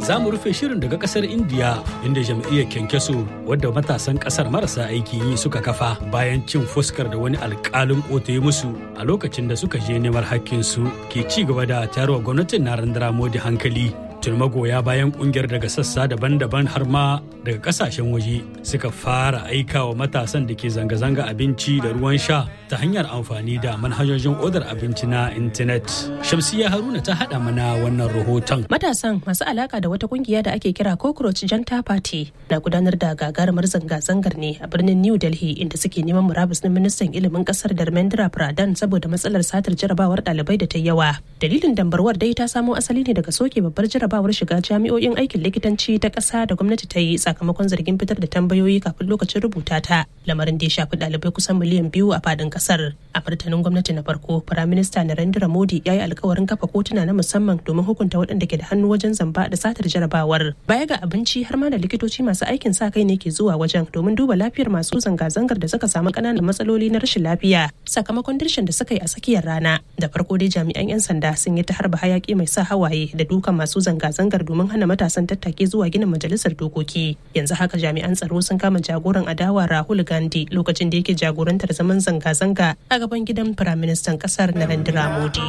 za mu rufe shirin daga kasar indiya inda jam'iyyar kyankyaso wadda matasan kasar marasa aikin yi suka kafa bayan cin fuskar da wani alkalin kotu ya musu a lokacin da suka je neman hakkinsu ke ci gaba da tayarwa gwamnatin narendra modi hankali tun magoya bayan kungiyar daga sassa daban-daban har ma daga kasashen waje suka fara aika wa matasan da ke zanga-zanga abinci da ruwan sha ta hanyar amfani da manhajojin odar abinci na intanet shamsiya haruna ta haɗa mana wannan rahoton matasan masu alaka da wata kungiya da ake kira cockroach janta party na gudanar da gagarumar zanga-zangar ne a birnin new delhi inda suke neman murabus na ministan ilimin kasar dharmendra pradhan saboda matsalar satar jarabawar ɗalibai da ta yawa dalilin dambarwar dai ta samo asali ne daga soke babbar jarabawar shiga jami'o'in aikin likitanci ta ƙasa da gwamnati ta yi sakamakon zargin fitar da tambayoyi kafin lokacin rubuta ta lamarin da ya shafi ɗalibai kusan miliyan biyu a fadin ƙasar a martanin gwamnati na farko firaminista narendra modi ya yi alkawarin kafa kotuna na musamman domin hukunta waɗanda ke da hannu wajen zamba da satar jarabawar baya ga abinci har ma da likitoci masu aikin sa kai ne ke zuwa wajen domin duba lafiyar masu zanga-zangar da suka samu ƙananan matsaloli na rashin lafiya sakamakon dirshin da suka yi a tsakiyar rana da farko dai jami'an 'yan sanda sun yi ta harba hayaki mai sa hawaye da dukan masu zanga-zangar domin hana matasan tattake zuwa ginin majalisar dokoki yanzu haka jami'an tsaro sun kama jagoran adawa rahul gandhi lokacin da yake jagorantar zaman zanga-zanga a gaban gidan firaministan kasar narendra modi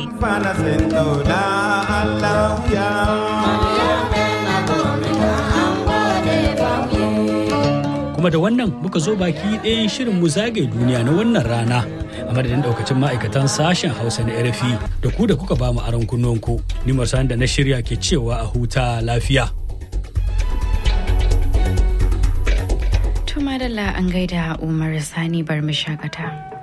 kuma da wannan muka zo baki ɗayan shirin mu zagaye duniya na wannan rana a madadin daukacin ma'aikatan sashen hausa na rfi da ku da kuka ba mu aron kunnonku ni marsan da na shirya ke cewa a huta lafiya Tuma da an gaida Umar Sani bar mu shakata.